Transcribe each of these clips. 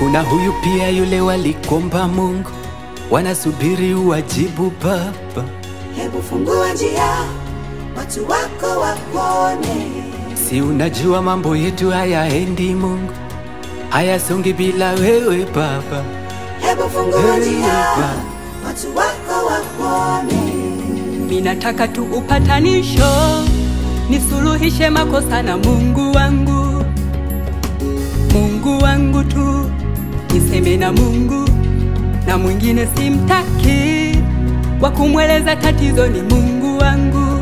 Kuna huyu pia yule walikomba Mungu, wanasubiri uwajibu Baba. Hebu fungua njia, watu wako wakuone. Si unajua mambo yetu hayaendi Mungu, hayasongi bila wewe Baba. Hebu fungua Hey, njia, Baba. watu wako wakuone. Minataka tu upatanisho, nisuluhishe makosa na Mungu wangu, Mungu wangu tu, niseme na Mungu na mwingine simtaki, wa kumweleza tatizo ni Mungu wangu,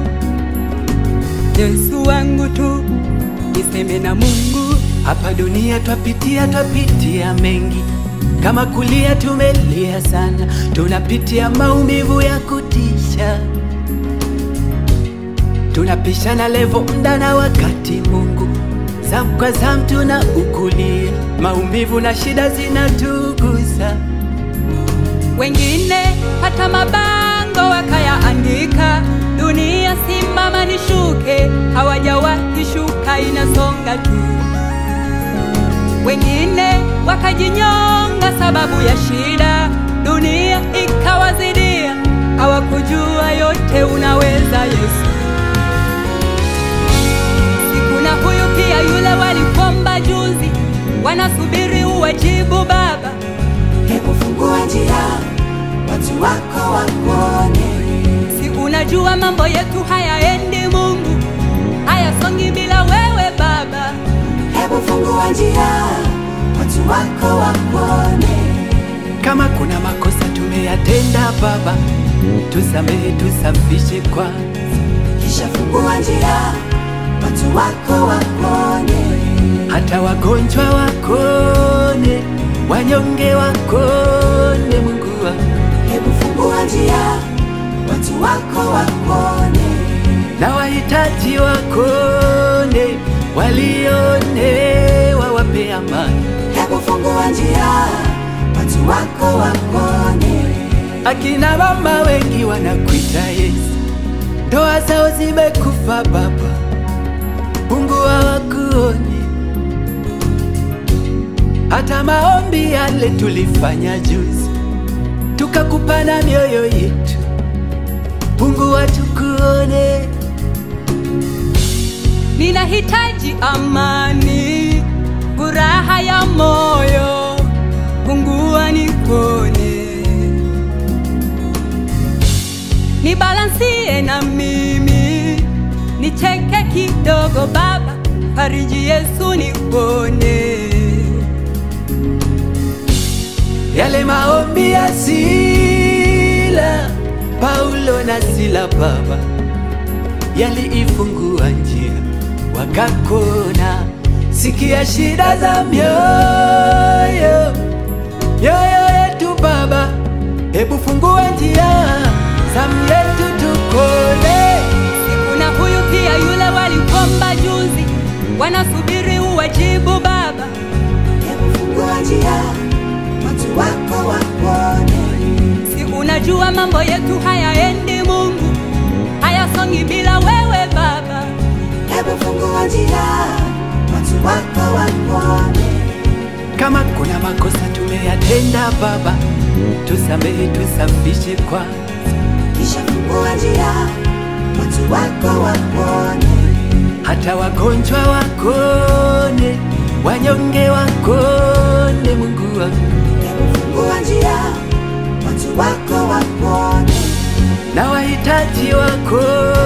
Yesu wangu tu, niseme na Mungu. Hapa dunia twapitia, twapitia mengi, kama kulia tumelia sana, tunapitia maumivu ya kutisha, tunapishana levo mda na wakati. Mungu zamu kwa zamu tuna ukulia, maumivu na shida zinatugusa. wengine hata mabango wakayaandika, dunia simama nishuke, hawajawahi shuka, inasonga tu. Wengine wakajinyonga sababu ya shida, dunia ikawazidia, hawakujua yote unaweza Yesu. Sikuna huyu pia yule walikomba juzi, wanasubiri uwajibu Baba. Hebu fungua njia, watu wako wakuone. Si unajua mambo yetu hayaendi Mungu, hayasongi bila wewe Baba. Hebu fungua njia, watu wako wakuone. Kama kuna makosa tumeyatenda Baba, tusamehe, tusafishe kwa Kisha fungua njia, watu wako wakuone. hata wagonjwa wakone, wanyonge wakone. Mungu wangu Hebu fungua njia, watu wako wakuone. na wahitaji wakone, walione, wawape amani. Hebu fungua njia, watu wako wakuone. Akina mama wengi wanakuita Yesu, ndoa zao zimekufa Baba, Mungu hawakuoni. Hata maombi yale tulifanya juzi, tukakupana mioyo yetu, Mungu watukuone. Ninahitaji amani, furaha ya moyo, pungua nikone, nibalansie na mimi, nicheke kidogo Baba, fariji Yesu nikone. Yale maombi ya Sila, Paulo na Sila Baba, yaliifungua njia wakakona. Sikia shida za mioyo mioyo yetu Baba, hebu fungua njia zamu yetu tukone. Kuna huyu pia yule walikomba juzi, wanasubiri uwajibu Baba. Hebu fungua njia, watu wako wakuone. Si unajua mambo yetu hayaendi Mungu, hayasongi bila wewe Baba. Hebu fungua njia, watu wako wakuone. Kama kuna makosa tumeyatenda Baba, tusamehe, tusafishe kwa Kisha fungua njia, watu wako wakuone. hata wagonjwa wakone, wanyonge wakone. Mungu wangu Hebu fungua njia, watu wako wakuone. na wahitaji wakone